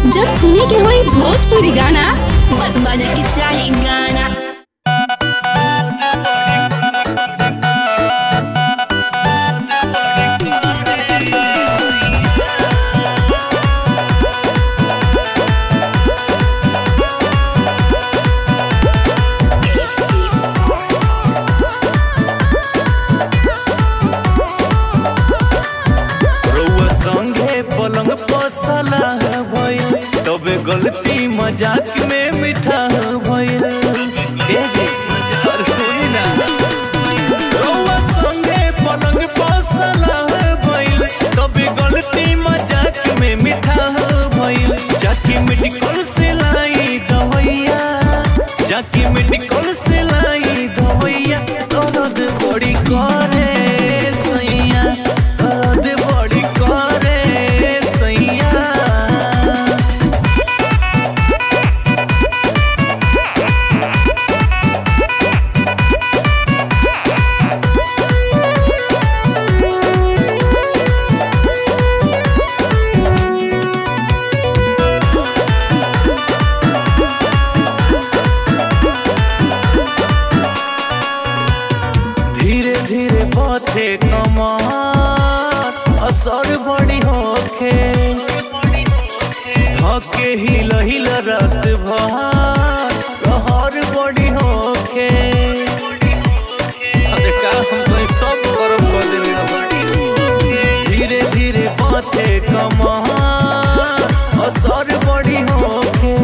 जब सुने के होई भोजपुरी गाना बस बजे के चाही गाना रउआ संगे पलंग पसला भइल तबे गलती मजाक में मिठा भइल ए जी और सुनी ना रउआ संगे पलंग पसला भइल तबे गलती मजाक में मिठा भइल जाके मेडिकल से लाई दवैया जाके मेडिकल से लाई दवैया दर्द बड़ी करे सैया दर्द बड़ी करे सैया धीरे धीरे पथे कमार असर बड़ी होखे धके हिल हिल रात भर रहर बड़ी होखे अरे का हम तो सब करम कर देले धीरे धीरे पथे कमार असर बड़ी होखे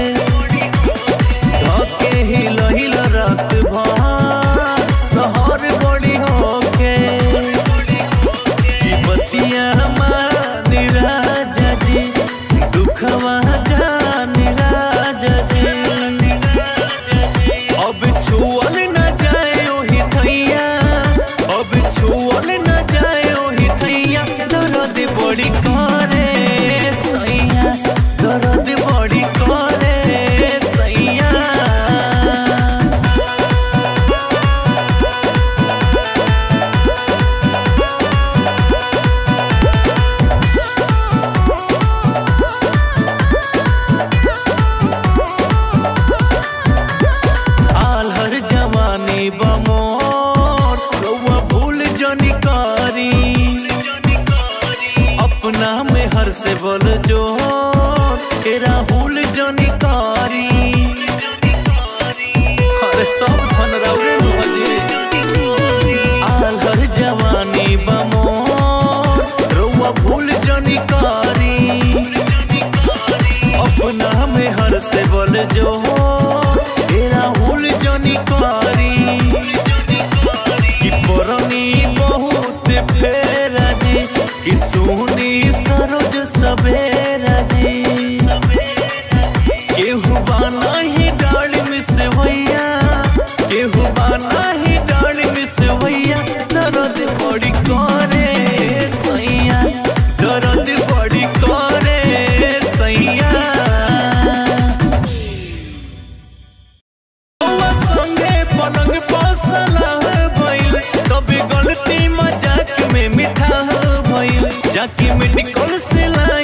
धके हिल हिल रात भर रहर बड़ी होके ई बतिया मानी राजा जी दुखवा जानी राजा जी अब छुअल न जाए ओही ठैया अब छुअल न जाए ओही ठैया दर्द बड़ी करे सैया दर्द बड़ी करे सैया आलहर जवानी बमोर रउआ भूल जनी कारी अपना में हर से बोल जो के राहुल जनी कारी अरे सब धन रउरे मुहजे आलहर जवानी बमोर रउआ भूल जनी कारी अपना में हर से बोल जो तेरा हुल जनी कारी कि परनी बहुत फेरा जी कि सोनी सरोज सवेरा जी केहू बाना ही डाल मिस भैया केहू बाना ही डाल मिस भैया दर्द बड़ी करे सैया दर्द बड़ी करे सैया रउआ संगे पलंग पसला भइल तबे गलती मजाक में मिठा भइल जाके मेडिकल से ला